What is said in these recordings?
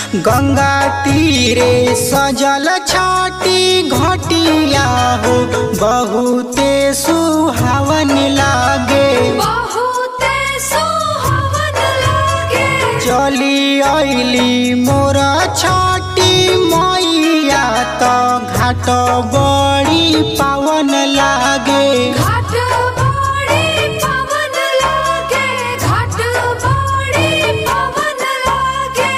गंगा तीरे सजल छाटी घटिया हो बहुते सुहावन लागे बहुते सुहावन लागे चली अइली मोर छाटी मैया त घाट बड़ी पावन लागे घाट बड़ी पवन लागे घाट बड़ी पवन लागे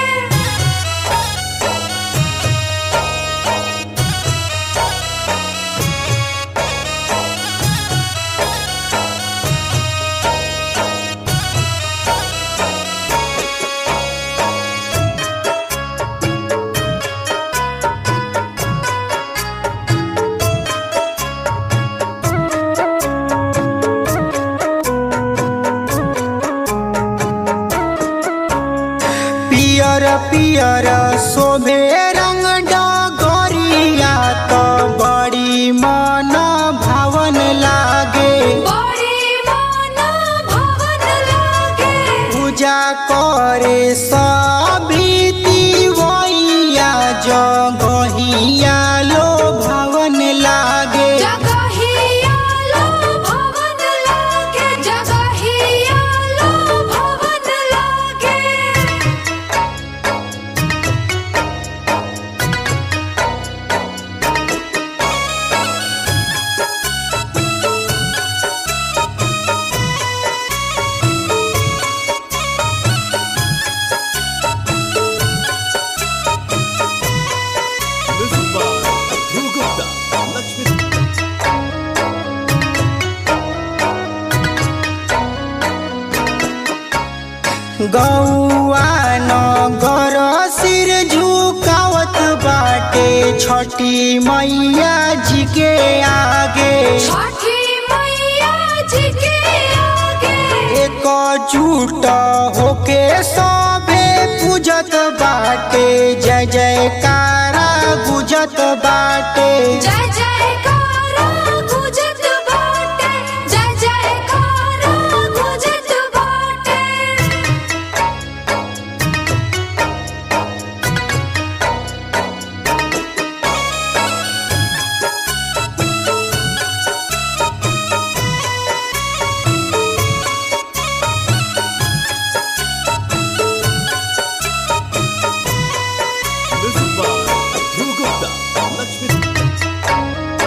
पियर पियर शोभे रंग डगरिया त बड़ी मन भावन लागे बड़ी मन भवन लागे पूजा करे सभी वैया जगहिया लो भवन लागे जगहिया लो भवन लागे जगहिया लो भवन लागे Music by Dhruv Gupta, Lakshmi गौआ नगर सिर झुकावत बाटे छठी मैया जी के आगे छठी मैया जी के आगे एक जुट होके सभे पूजत बाटे जय जयकारा गुजत बाटे जय जयकारा गुजत बाटे जय जयकारा गुजत बाटे Music by Dhruv Gupta, Lakshmi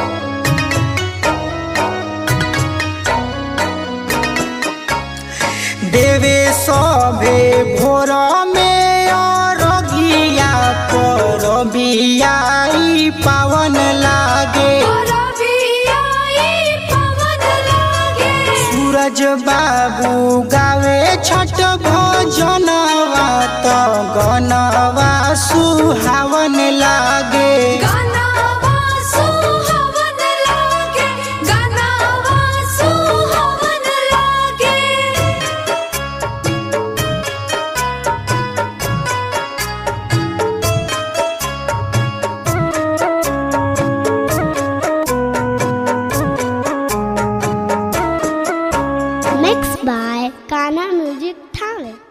देवे सभे भोर में अरगिया पर बियाई पावन लागे रबियाई पवन लागे सूरज बाबू गावे छठ भजनवा त गनवा सुहावन लागे गानावा सुहावन लागे गानावा सुहावन लागे Mixed by Kana Music Talent.